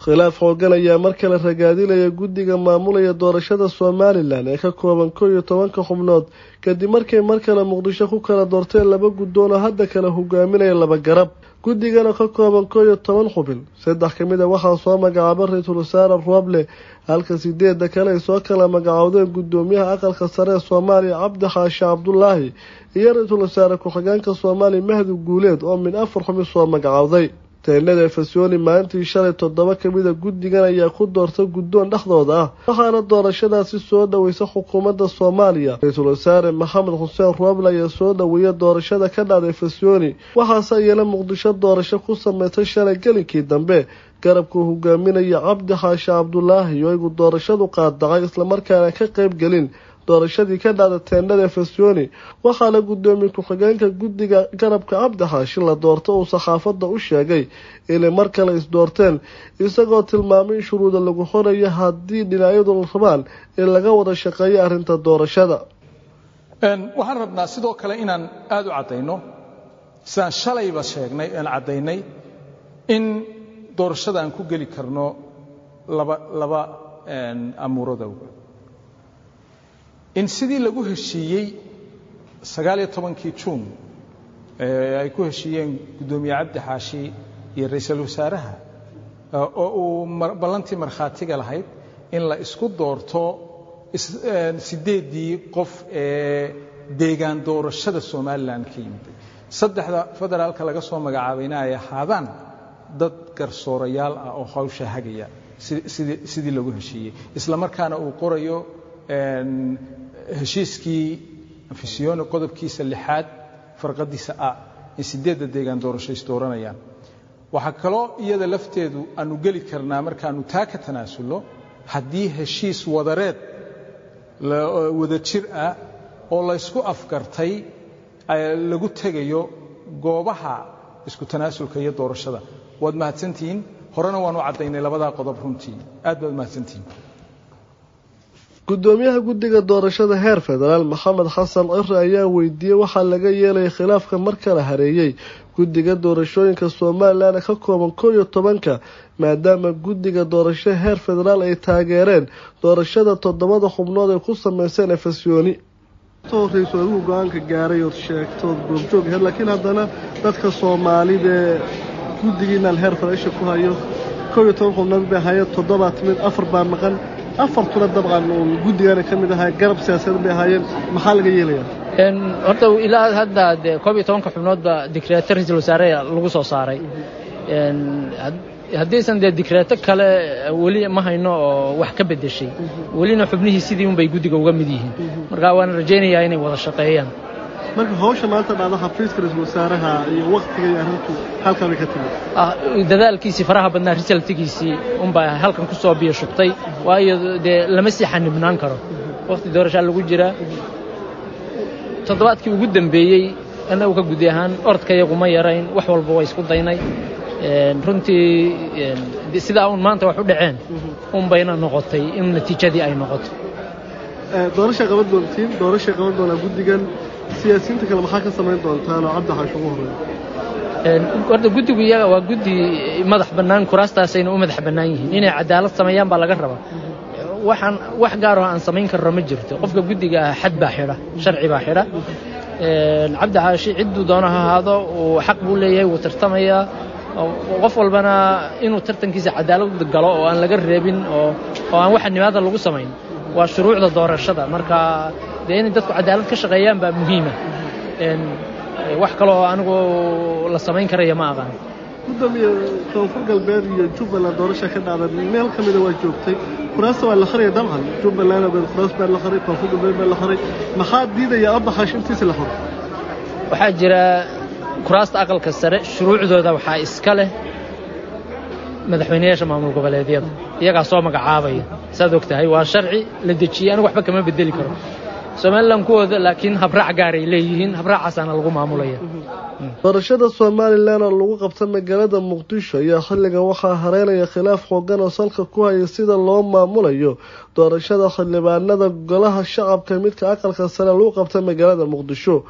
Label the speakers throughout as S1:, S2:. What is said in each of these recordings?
S1: khilaaf xoogan ayaa mar kale ragaadinaya guddiga maamulaya doorashada somalilan ee ka kooban kow iyo tobanka xubnood kadib markay mar kale muqdisho ku kala doorteen laba guddoon oo hadda kale hogaaminaya laba garab guddigana ka kooban kow iyo toban xubin saddex ka mid a waxaa soo magacaaba ra-iisul wasaare rooble halka sideedda kale ay soo kala magacoodeen guddoomiyaha aqalka sare ee soomaaliya cabdi xaashi cabdulaahi iyo ra-iisul wasaare ku-xigeenka soomaaliya mahdi guuleed oo mid afar xubin soo magacowday teenada efesoni maalintii shalay toddoba kamida guddigan ayaa ku doortay guddoon dhexdooda ah waxaana doorashadaasi soo dhoweysa xukuumadda soomaaliya ra-iisul wasaare maxamed xuseen rooble ayaa soo dhoweeya doorashada ka dhacda efesoni waxaase iyana muqdisho doorasho ku sameysay shalay gelinkii dambe garabkuu hogaaminaya cabdi xaashi cabdulaahi oo igu doorashadu qaadacay islamarkaana ka qayb gelin doorashadii ka dhacda teendhada efesoni waxaana guddoomiye ku-xigeenka guddiga garabka cabdi xaashi la doorto uu saxaafadda u sheegay inay mar kale isdoorteen isagoo tilmaamay in shuruuda lagu xorayo haddii dhinacyadu rabaan in laga wada shaqeeyo arrinta doorashada
S2: waxaan rabnaa sidoo kale inaan aada u caddayno sidaan shalayba sheegnay aan caddaynay in doorashada aan ku geli karno laba laba amuuradowga in sidii lagu heshiiyey sagaaliyo tobankii juun ay ku heshiiyeen guddoomiye cabdi xaashi iyo ra-iisul wasaaraha oo uu ballantii markhaatiga lahayd in la isku doorto sideeddii qof ee deegaan doorashada somalilan ka yimid saddexda federaalka laga soo magacaabayna ay ahaadaan dad garsoorayaal ah oo hawsha hagaya sidii lagu heshiiyey isla markaana uu qorayo heshiiskii afisiyoni qodobkiisa lixaad farqadiisa a in sideedda deegaan doorasho is dooranayaan waxaa kaloo iyada lafteedu aanu geli karnaa markaanu taa ka tanaasulno haddii heshiis wadareed wada jir ah oo laysku afgartay lagu tegayo goobaha isku tanaasulka iyo doorashada waad mahadsantihiin horena waanu caddaynay labadaa qodob runtii aad baad mahadsantihiin
S1: guddoomiyaha guddiga doorashada heer federaal maxamed xasan cire ayaa weydiiyey waxaa laga yeelaya khilaafka mar kala hareeyey guddiga doorashooyinka somalilan ka kooban kow iyo tobanka maadaama guddiga doorasho heer federaal ay taageereen doorashada toddobada xubnood ay ku sameyseen efesyooni ra-iisul adigu go-aanka gaaray ood sheegtood goobjoog aheyd laakiin haddana dadka soomaalida guddigiinaan heer federaalsha ku hayo kow iyo toban xubnood bay ahaayeen toddobaa timid afar baa maqan afartuna dabcan uun guddigana ka mid ahaa garab siyaasadeed bay ahaayeen maxaa laga yeelayaa
S3: horta ilaa hadda dee koob iyo tobanka xubnoodba dikreeto ra-iisul wasaare lagu soo saaray haddiisan dee dikreeto kale weli ma hayno oo wax ka beddeshay welina xubnihii sidii unbay guddiga uga mid yihiin marka waan rajaynayaa inay wada shaqeeyaan
S1: marka hawsha maanta dhacda xafiiska ra-iisul wasaaraha iyo waktiga iyo arrintu halkan bay ka timid
S3: dadaalkiisii faraha badnaa risaltigiisii unbaa halkan ku soo biyo shubtay waayo dee lama sii xanibnaan karo wakhti doorashaa lagu jiraa toddobaadkii ugu dambeeyey annagu ka gudi ahaan orodkayagu ma yarayn wax walba waa isku daynay runtii sidaa uun maanta wax u dhaceen un bayna noqotay in natiijadii ay noqoto
S1: doorashay qaban doontiin doorashay qaban doonaa guddigan siyaasiyiinta kale maxaa ka samayn doontaan oo cabdi xaash ugu horreeya
S3: horta guddigu iyaga waa guddi madax bannaan kuraastaasayna u madax bannaan yihiin inay cadaalad sameeyaan baa laga rabaa waxaan wax gaaroo aan samayn karno ma jirto qofka guddiga ah xad baa xidha sharci baa xidha cabdi xaashi cidduu doono ha ahaado uu xaq buu leeyahay wuu tartamayaa qof walbana inuu tartankiisa cadaalad galo oo aan laga reebin oo aan waxa nimaada lagu samayn waa shuruucda doorashada marka dee inay dadku cadaalad ka shaqeeyaan baa muhiima wax kaloo anigu la samayn karaya ma aqaan
S1: gudoomiye koonfur galbeed iyo jubbaland doorasha ka dhacda meel ka mida waa joogtay kuraasta waa la qaraya dabcan jubbaland kuraas baa la qaray koonfur galbeed baa la qaray maxaa diidaya abaxash intiisa la qoro
S3: waxaa jira kuraasta aqalka sare shuruucdooda waxaa iska leh madaxweynayaasha maamul goboleedyada iyagaa soo magacaabaya saad og tahay waa sharci la dejiyey anigu waxba kama bedeli karo somalilan kuwooda laakiin habraac gaaray leeyihiin habraacaasana lagu maamulaya
S1: doorashada somalilan oo lagu qabta magaalada muqdisho ayaa xilligan waxaa hareynaya khilaaf xoogan oo salka ku haya sida loo maamulayo doorashada xildhibaanada golaha shacabka midka aqalka sare lagu qabta magaalada muqdisho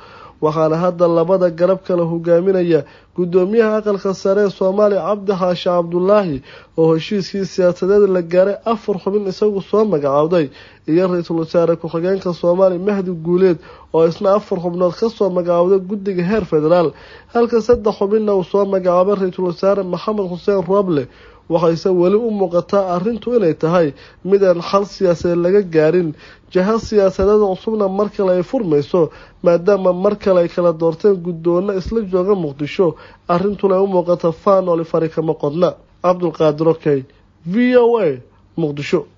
S1: waxaana hadda labada garab kala hogaaminaya guddoomiyaha aqalka sare ee soomaaliya cabdi xaashi cabdulaahi oo heshiiskii siyaasadeed la gaaray afar xubin isagu soo magacaawday iyo ra-iisul wasaare ku-xigeenka soomaaliya mahdi guuleed oo isna afar xubnood kasoo magacaawday guddiga heer federaal halka saddex xubinna uu soo magacaabay ra-iisul wasaare maxamed xuseen rooble waxayse weli u muuqataa arrintu inay tahay mid aan xal siyaasadeed laga gaarin jaha siyaasadeeda cusubna mar kale ay furmayso maadaama mar kale ay kala doorteen guddoonna isla jooga muqdisho arrintuna ay u muuqata faanoli fari kama qodna cabdulqaadir okey v o a muqdisho